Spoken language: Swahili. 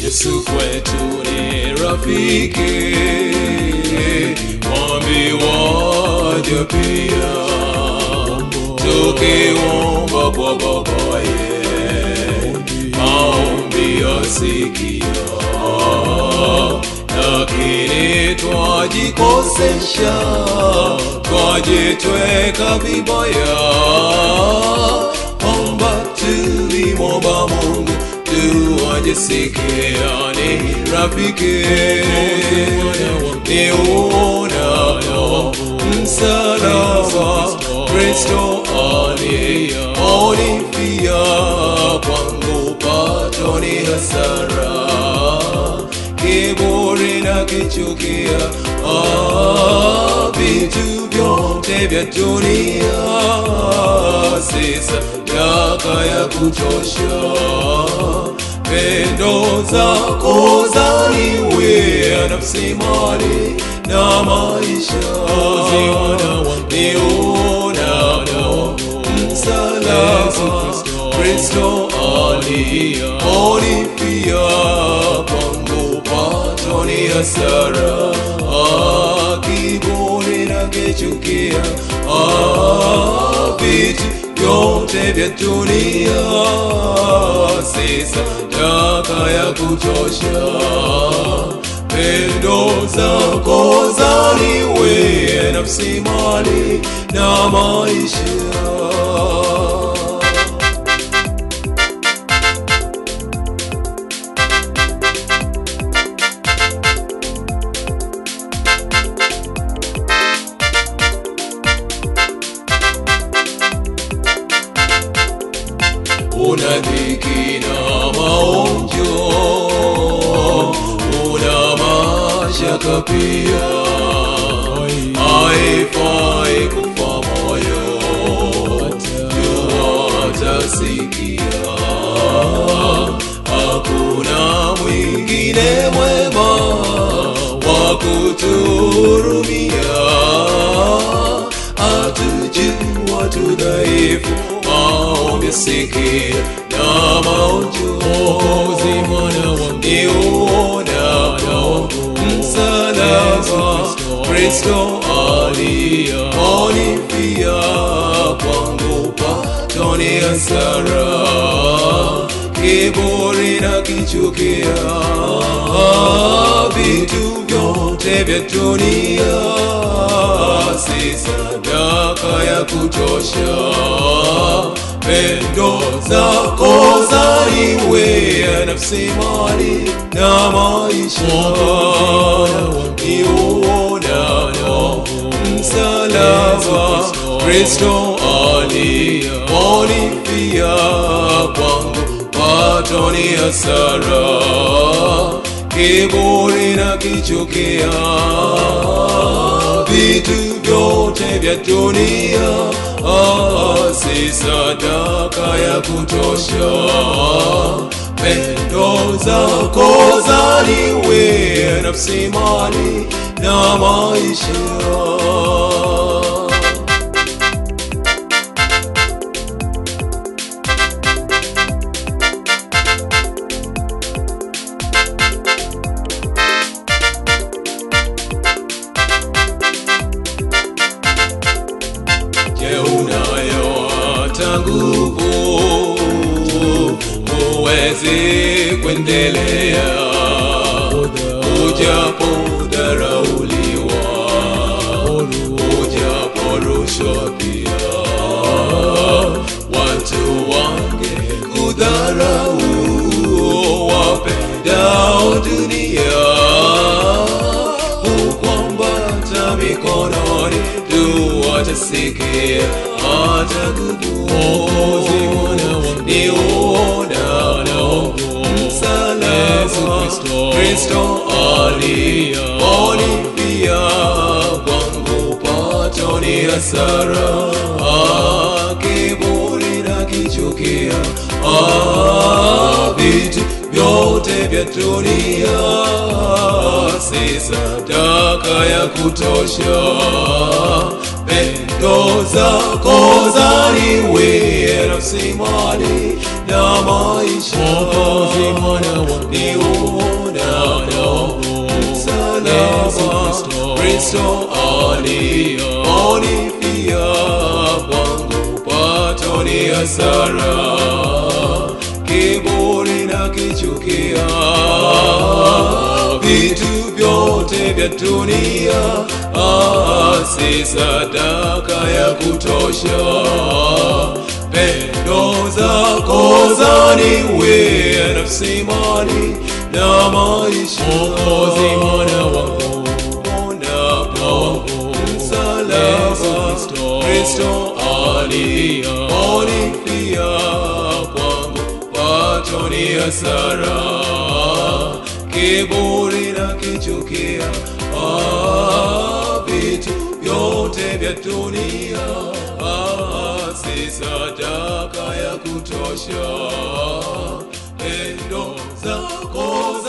Yesu kwetu ni rafiki, mwambi waja pia, tukiomba kwa babaye, maombi yasikia, lakini twajikosesha, twajitweka vibaya, omba tulimwomba Mungu tuwajisikiane rafiki ni uonao msalaba Kristo alionifia kwangu pato ni hasara kiburi na kichukia ah, vitu vyote vya dunia si sadaka ya kutosha pendo zako zaniwea nafsi mali na maisha niunao msalaba Kristo alionifia kwangu pato ni hasara ah, kiburi na kichukia ah, vitu vyote vya dunia si sadaka ya kutosha pendo zako zaniwea nafsi mali na maisha una dhiki na maonjo, una mashaka pia, haifai kufa moyo, jua utasikia, hakuna mwingine mwema wa kutuhurumia, atujua tu dhaifu maombi sikia na maojozi mwana wangu niunao msalaba Kristo alionifia kwangu pato ni hasara kiburi na kichukia vitu vyote vya dunia si sadaka ya kutosha pendo zako zaniwea nafsi mali na maisha niunao msalaba Kristo alionifia kwangu pato ni hasara kiburi na kichukia vitu vyote vya dunia ah, si sadaka ya kutosha pendo zako zaniwea nafsi mali na maisha Je, unayo hata nguvu uwezi kuendelea ujapodharauliwa ujaporushwa pia watu wange kudharau wapendao dunia hukwambata mikononi tuwatasikia hata kubuozi ni uonao msalaba Kristo alionifia kwangu pato ni hasara Ah, kiburi na kichukia Ah, vitu vyote vya dunia si sadaka ya kutosha pendo zako zaniwea nafsi mali na maisha maisha Mwokozi mwana wa ni uonapo msalaba Kristo alionifia kwangu pato ni hasara kiburi na kichukia vitu vyote vya dunia ah, si sadaka ya kutosha pendo zako zaniwea nafsi mali na maisha Mwokozi mwana wangu unapo msalaba Kristo alionifia kwangu pato ni hasara kiburi na kichukia ah, vitu vyote vya dunia ah, si sadaka ya kutosha pendo zako